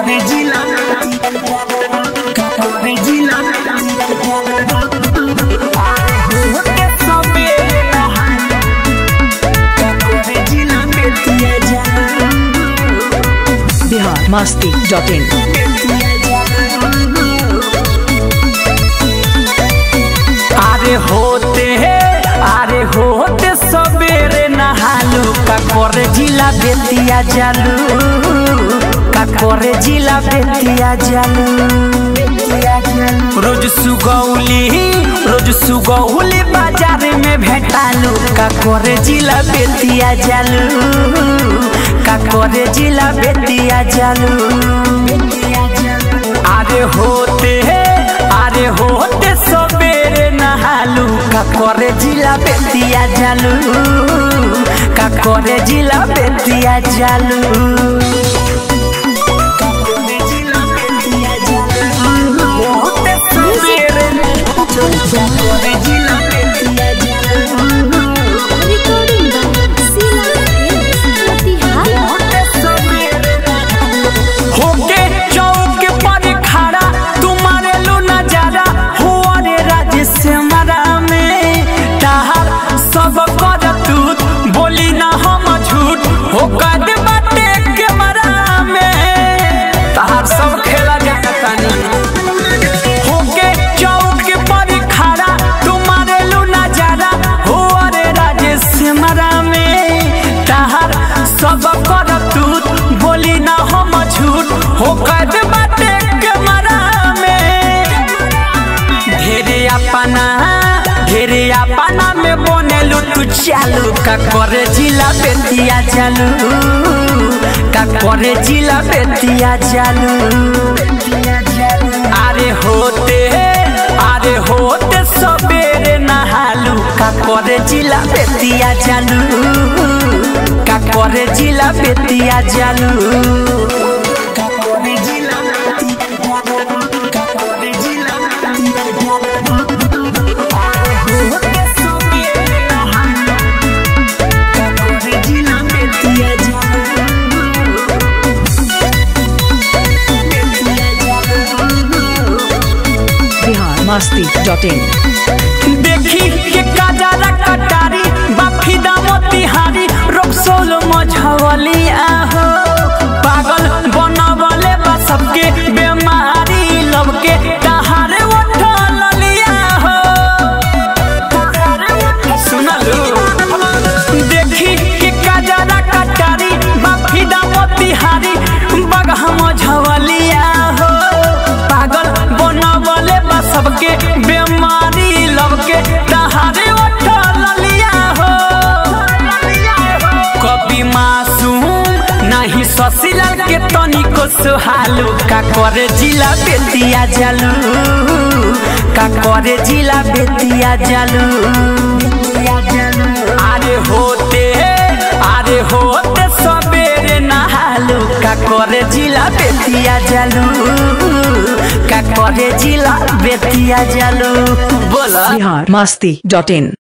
Bihar Masti dot in अरे होते है अरे होते सवेरे नहालू का करे जिला बेतिया जालू का करे जिला बेतिया जालू रोज सुगौली रोज सुगौली बाजार में भेटालू का करे जिला बेतिया जालू का करे जिला बेतिया जालू अरे होते है अरे होते सवेरे नहालू का करे जिला बेतिया जालू का करे जिला बेतिया जालू होते सवेरे करे जिला बेतिया जालू होके चौक पर खड़ा तुम्हारे लो नजारा हो रे राज से मरा में ताहा सब कर तू बोली ना हम झूठ हो कद बाटे के मरा में ताहार सब खेला जाता नहीं होके चौक पर खड़ा तुम्हारे लो नजारा हो रे राज से मरा में ताहार सब कर तू बोली ना हम झूठ हो कद बाटे के मरा में ढेरे अपना ढेरे अपना में बनेलू तू चालू का करे जिला बेतिया चालू का करे जिला बेतिया चालू अरे होते अरे होते सबेरे नहालू का करे जिला बेतिया चालू का करे जिला बेतिया चालू का करे जिला का करे जिला होते सबेरे नहालू का करे जिला बेतिया चालू बिहार मस्ती डॉट इन देखी के काजरा कटारी बाफी दामती हारी रोकसोल मझवली आहो पागल बनवले बा सबके बेमारी लबके तहारे उठल लिया हो सुनलू देखी के काजरा कटारी बाफी दामती हारी बगह मझवलिया हो पागल बनवले बा सबके बेमारी लबके तहारे उठल लिया हो कभी मासूम नहीं ससीलाल के तनिको सुहालू का करे जिला बेतिया जालू का करे जिला बेतिया जालू अरे होते अरे होते सबेरे नहालू का करे जिला बेतिया जालू का करे जिला बेतिया जालू बोला बिहार मस्ती डॉट इन